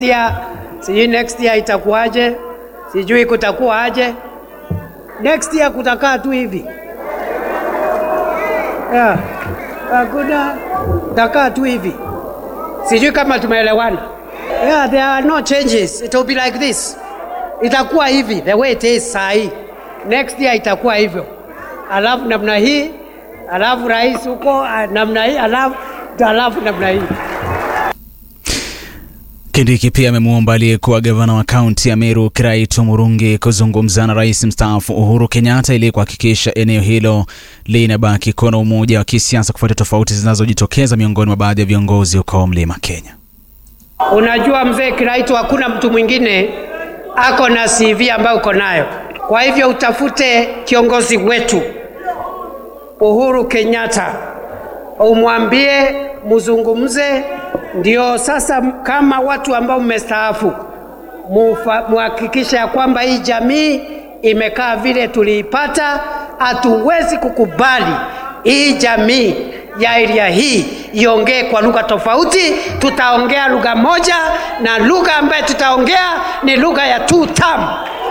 year, sijui next year itakuwaje, sijui kutakuwa aje. Next year kutakaa tu hivi yeah. Hakuna takaa tu hivi, sijui kama tumeelewana. Yeah, there are no changes. It will be like this, itakuwa hivi the way it is saa hii. Next year itakuwa hivyo, alafu namna hii, alafu rais huko ah, namna hii, alafu alafu namna hii. Kindiki pia amemwomba aliyekuwa gavana wa kaunti ya Meru Kiraitu Murungi kuzungumza na rais mstaafu Uhuru Kenyatta ili kuhakikisha eneo hilo linabaki kuwa na umoja wa kisiasa kufuatia tofauti zinazojitokeza miongoni mwa baadhi ya viongozi huko Mlima Kenya. Unajua mzee Kiraitu, hakuna mtu mwingine ako na CV ambayo uko nayo. Kwa hivyo utafute kiongozi wetu Uhuru Kenyatta, umwambie muzungumze, ndio sasa kama watu ambao mmestaafu mufa- muhakikishe ya kwamba hii jamii imekaa vile tuliipata. Hatuwezi kukubali hii jamii ya area hii iongee kwa lugha tofauti. Tutaongea lugha moja, na lugha ambayo tutaongea ni lugha ya two term.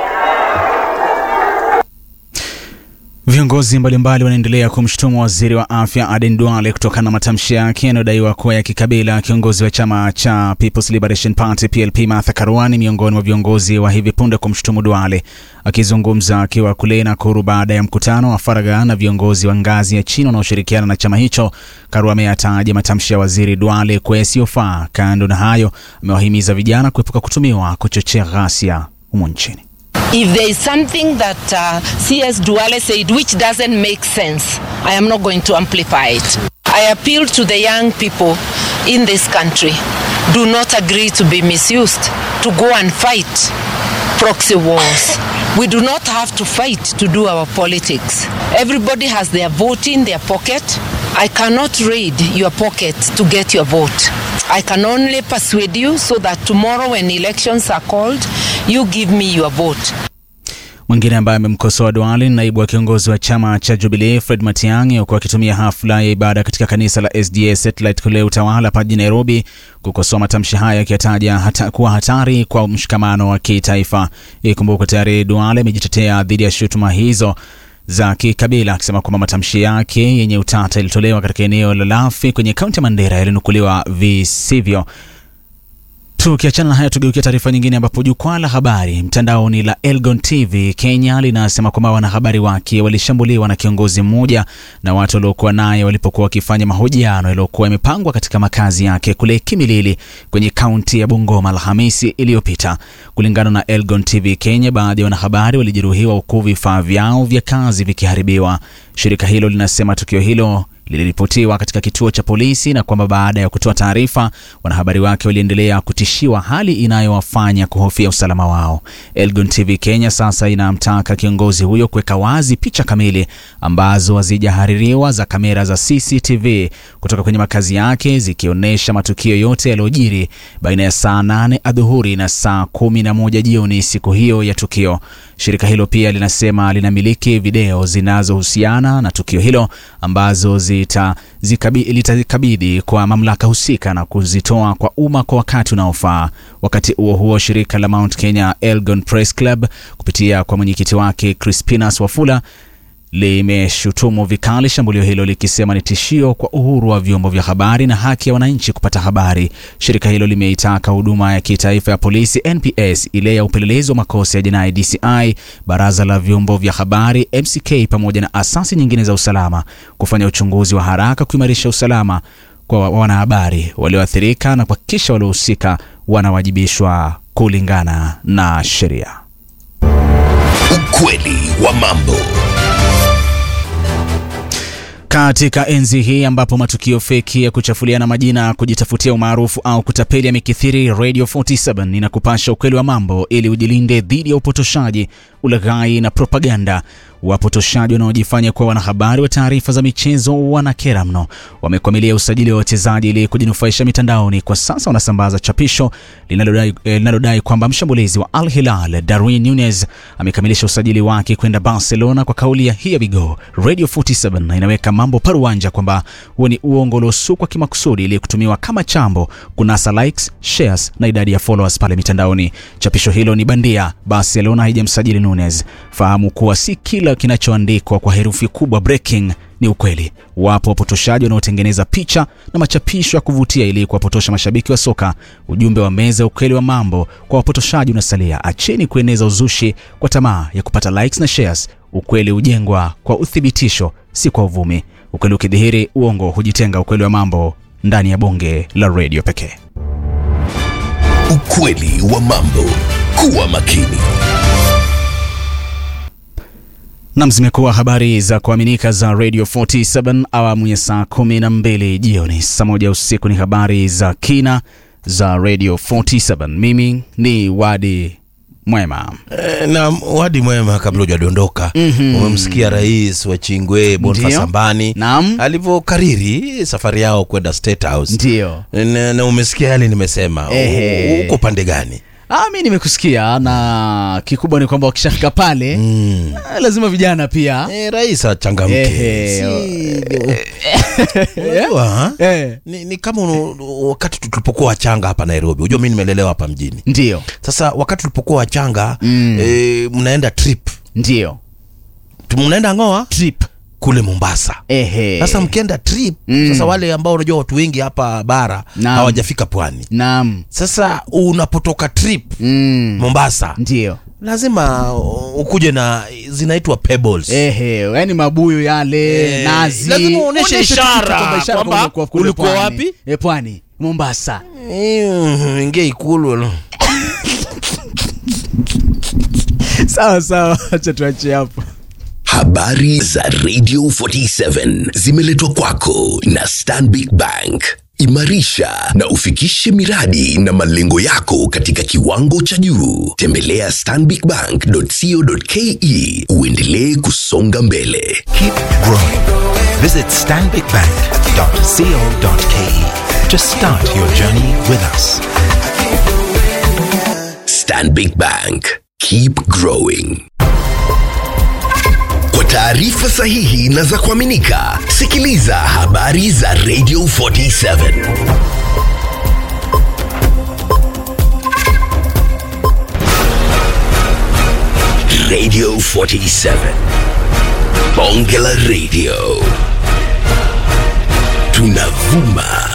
Viongozi mbalimbali wanaendelea kumshutumu waziri wa afya Aden Duale kutokana na matamshi yake yanayodaiwa kuwa ya kikabila. Kiongozi wa chama cha People's Liberation Party PLP Martha Karua ni miongoni mwa viongozi wa hivi punde kumshutumu Duale. Akizungumza akiwa kule Nakuru baada ya mkutano wa faragha na viongozi wa ngazi ya chini wanaoshirikiana na chama hicho, Karua ameyataja matamshi ya waziri Duale kuwa yasiyofaa. Kando na hayo, amewahimiza vijana kuepuka kutumiwa kuchochea ghasia humu nchini. If there is something that uh, CS Duale said which doesn't make sense, I am not going to amplify it. I appeal to the young people in this country do not agree to be misused, to go and fight proxy wars. We do not have to fight to do our politics. Everybody has their vote in their pocket. I cannot raid your pocket to get your vote. I can only persuade you so that tomorrow when elections are called, you give me your vote. Mwingine ambaye amemkosoa Duale ni naibu wa kiongozi wa chama cha Jubilee Fred Matiang'i, huku akitumia hafla ya ibada katika kanisa la SDA Satellite kule Utawala hapa jijini Nairobi kukosoa matamshi haya akiyataja hata kuwa hatari kwa mshikamano wa kitaifa. Ikumbuka tayari Duale amejitetea dhidi ya shutuma hizo za kikabila akisema kwamba matamshi yake yenye utata yalitolewa katika eneo la Lafi kwenye kaunti ya Mandera yalinukuliwa visivyo. Tukiachana na haya, tugeukia taarifa nyingine, ambapo jukwaa la habari mtandaoni la Elgon TV Kenya linasema kwamba wanahabari wake walishambuliwa na kiongozi mmoja na watu waliokuwa naye walipokuwa wakifanya mahojiano yaliyokuwa yamepangwa katika makazi yake kule Kimilili kwenye kaunti ya Bungoma Alhamisi iliyopita. Kulingana na Elgon TV Kenya, baadhi ya wanahabari walijeruhiwa huku vifaa vyao vya kazi vikiharibiwa. Shirika hilo linasema tukio hilo liliripotiwa katika kituo cha polisi na kwamba baada ya kutoa taarifa, wanahabari wake waliendelea kutishiwa, hali inayowafanya kuhofia usalama wao. Elgon TV Kenya sasa inamtaka kiongozi huyo kuweka wazi picha kamili ambazo hazijahaririwa za kamera za CCTV kutoka kwenye makazi yake zikionyesha matukio yote yaliyojiri baina ya saa nane adhuhuri na saa kumi na moja jioni siku hiyo ya tukio. Shirika hilo pia linasema linamiliki video zinazohusiana na tukio hilo ambazo zita, zikabi, litazikabidhi kwa mamlaka husika na kuzitoa kwa umma kwa wakati unaofaa. Wakati huo huo, shirika la Mount Kenya Elgon Press Club kupitia kwa mwenyekiti wake Crispinas Wafula limeshutumu vikali shambulio hilo likisema ni tishio kwa uhuru wa vyombo vya habari na haki ya wananchi kupata habari. Shirika hilo limeitaka huduma ya kitaifa ya polisi NPS, ile ya upelelezi wa makosa ya jinai DCI, baraza la vyombo vya habari MCK, pamoja na asasi nyingine za usalama kufanya uchunguzi wa haraka kuimarisha usalama kwa wanahabari walioathirika na kuhakikisha waliohusika wanawajibishwa kulingana na sheria. Ukweli wa mambo. Katika enzi hii ambapo matukio feki ya kuchafuliana majina, kujitafutia umaarufu au kutapeli yamekithiri, Radio 47 inakupasha ukweli wa mambo ili ujilinde dhidi ya upotoshaji, ulaghai na propaganda. Wapotoshaji wanaojifanya kuwa wanahabari wa taarifa za michezo wanakera mno. Wamekwamilia usajili wa wachezaji ili kujinufaisha mitandaoni. Kwa sasa wanasambaza chapisho linalodai eh, linalodai kwamba mshambulizi wa Al Hilal Darwin Nunez amekamilisha usajili wake kwenda Barcelona kwa kauli ya here we go. Radio 47 inaweka mambo paruanja kwamba huo ni uongo uliosukwa kimakusudi ili kutumiwa kama chambo kunasa likes, shares na idadi ya followers pale mitandaoni. Chapisho hilo ni bandia. Barcelona haijamsajili Nunez. Fahamu kuwa si kila kinachoandikwa kwa herufi kubwa breaking ni ukweli. Wapo wapotoshaji wanaotengeneza picha na machapisho ya kuvutia ili kuwapotosha mashabiki wa soka. Ujumbe wa meza ukweli wa mambo kwa wapotoshaji unasalia: acheni kueneza uzushi kwa tamaa ya kupata likes na shares. Ukweli hujengwa kwa uthibitisho, si kwa uvumi. Ukweli ukidhihiri, uongo hujitenga. Ukweli wa mambo ndani ya bonge la redio pekee. Ukweli wa mambo. Kuwa makini. Nam, zimekuwa habari za kuaminika za Radio 47 awamu ya saa 12 jioni. Saa moja usiku ni habari za kina za Radio 47. Mimi ni Wadi Mwema. Eh, na wadi mwema, kabla hujadondoka umemsikia rais wa Chingwe Boniface Ndiyo. Sambani Naam. alivyokariri safari yao kwenda State House Ndiyo. na, na umesikia yale nimesema. Ehe. U- Uko pande gani? Ah, mi nimekusikia na kikubwa ni kwamba wakishafika pale Mm. ah, lazima vijana pia Eh, rais achangamke. Ehe. Si- Unajua, ha? eh, ni, ni kama unu- wakati tulipokuwa wachanga hapa Nairobi. Unajua mimi nimelelewa hapa mjini. ndio Sasa wakati tulipokuwa wachanga Mm. eh, mnaenda trip, ndio Tu- mnaenda ngoa trip kule Mombasa. ehe. Sasa mkienda trip Mm. sasa, wale ambao unajua watu wengi hapa bara Naam. hawajafika pwani. Naam. Sasa unapotoka trip Mm. Mombasa, Ndio lazima uh, ukuje na zinaitwa pebbles. ehe, yani mabuyu yale Eh, nazi, lazima uoneshe Uoneshe tu ishara kitu kwamba ishara kwamba kwamba ulikuwa kule ulikuwa pwani. wapi? Eh, pwani Mombasa. Mm, ingia ikulu Sawa sawa, acha tuachie hapo. Habari za Radio 47 zimeletwa kwako na Stanbic Bank. Imarisha na ufikishe miradi na malengo yako katika kiwango cha juu. Tembelea stanbicbank.co.ke uendelee kusonga mbele. Keep growing. Visit stanbicbank.co.ke to start your journey with us. Stanbic Bank. Keep growing. Kwa taarifa sahihi na za kuaminika, sikiliza habari za Radio 47. Radio 47. Bonge la Radio. Tunavuma